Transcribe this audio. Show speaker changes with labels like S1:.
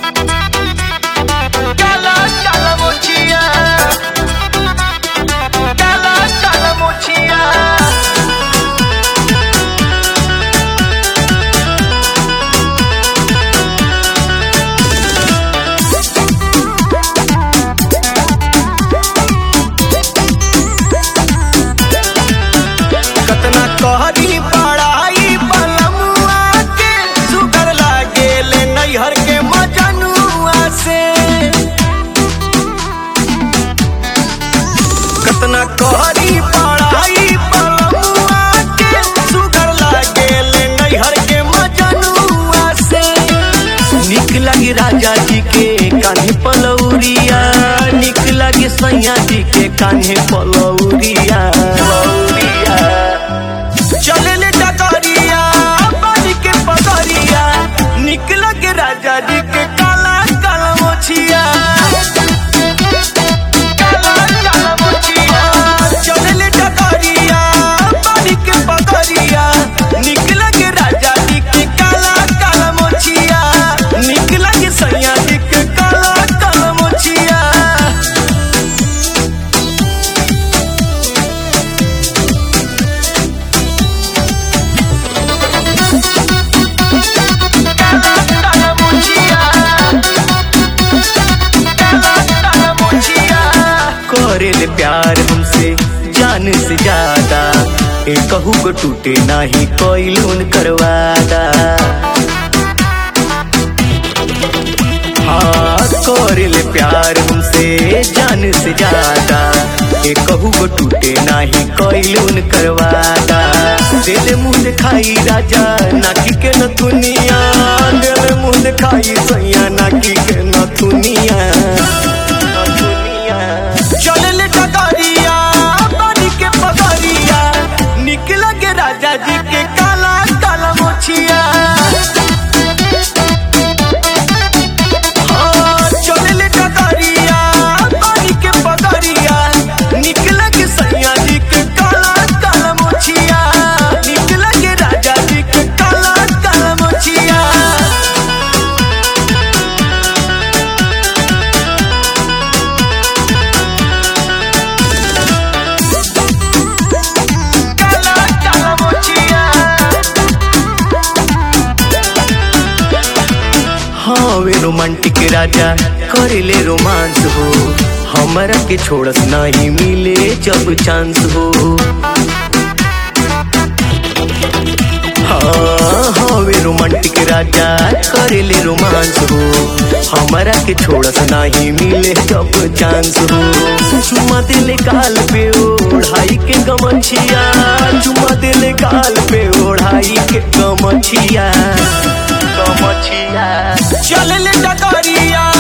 S1: Cala, cala mochila. Cala, cala mochila. कतना कहरी पढ़ाई बलमुआ के सुगर लागेल नैहर के मजनुआ से कतना कहरी पढ़ाई बलमुआ के सुगर लागेल नैहर के मजनुआ से निक लगी राजा जी के कान्हे पलौरिया निक लगे सैया जी के कान्हे पलौरिया पलौरिया चले डकरिया बाजी के पकड़िया निकल के राजा जी के काला काला मोछिया काला काला मोछिया चले डकरिया बाजी के पकड़िया निकल के राजा जी के काला काला मोछिया निकल के सैया जी के काला काला मोछिया करेले प्यार हमसे जान से ज्यादा ए कहू को टूटे नाही कोई लोन करवादा हाँ करेले प्यार हमसे जान से ज्यादा ए कहू को टूटे नाही कोई लोन करवादा दिल मुंह दिखाई राजा नाकी के न दुनिया दिल मुंह दिखाई सैया नाकी के न दुनिया चलले डगरिया बारी के पगरिया निकल के राजा जी के काला काला मोछिया हाँ, चलले डगरिया बारी के पगरिया निकल के सैया जी के काला काला मोछिया निकल के राजा जी के काला काला मोछिया Cala, cala mochila. हाँ वे रोमांटिक राजा करेले रोमांस हो हमरा के छोड़स नहीं मिले जब चांस हो हाँ हाँ वे रोमांटिक राजा करेले रोमांस हो हमरा के छोड़स नहीं मिले जब चांस हो चुमा दिले गाल पे ओढ़ाई के गमछिया चुमा दिले गाल पे ओढ़ाई के गमछिया गमछिया चल ले डगरिया